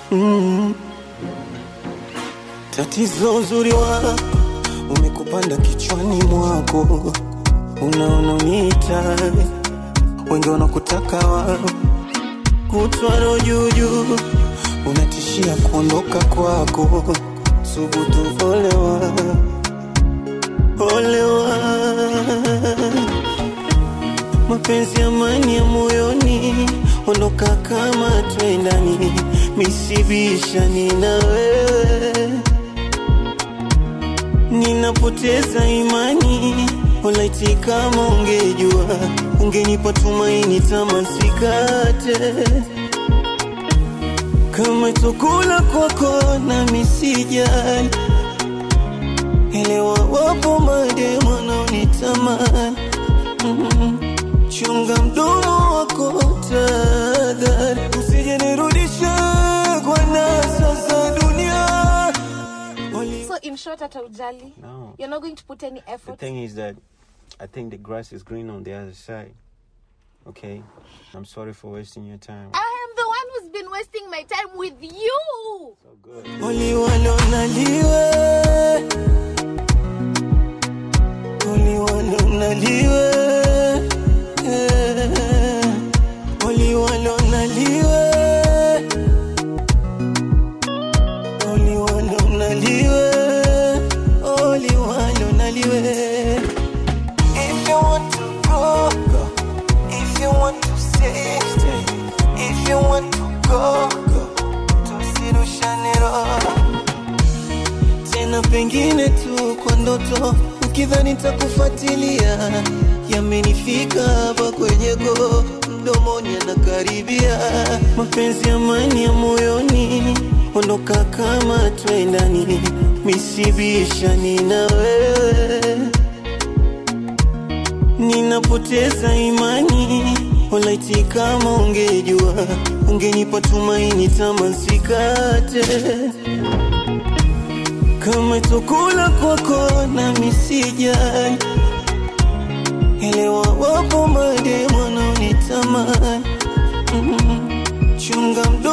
mm. Tatizo uzuri wako umekupanda kichwani mwako, unaona uniita wengi wanakutaka wao kutwaro juujuu, unatishia kuondoka kwako, subutu olewa olewa mapenzi amani ya moyoni, ondoka kama twendani, misibishani na wewe, ninapoteza imani. Olaiti, kama ungejua, ungenipa tumaini, tamasikate kama chakula kwako na misijali elewa, wapo mademu wanaonitamani mm. Chunga mdomo wako tadhari, usije nirudishe kwa nasa za dunia. So in short, hata ujali. No. You're not going to put any The effort. thing is that I think the grass is green on the other side. Okay? I'm sorry for wasting your time. I am the one who's been wasting my time with you. So good. Uliwalonaliwe uliwalonaliwe uliwalonaliwe uliwalonaliwe uliwalonaliwe If you want to go, go. If you want to stay, stay. If you want to go, go. Tusirushane roho tena, pengine tu kwa ndoto, ukidhani takufuatilia. Yamenifika hapa kwenye go, mdomoni anakaribia. Mapenzi amani ya moyoni, ondoka kama twendani, misibishani na wewe ninapoteza imani. Olaiti, kama ungejua, ungenipa tumaini, tamasikate kama chakula kwako na misijali elewa, wapo mademu wanaonitamani mm. Chunga mdomo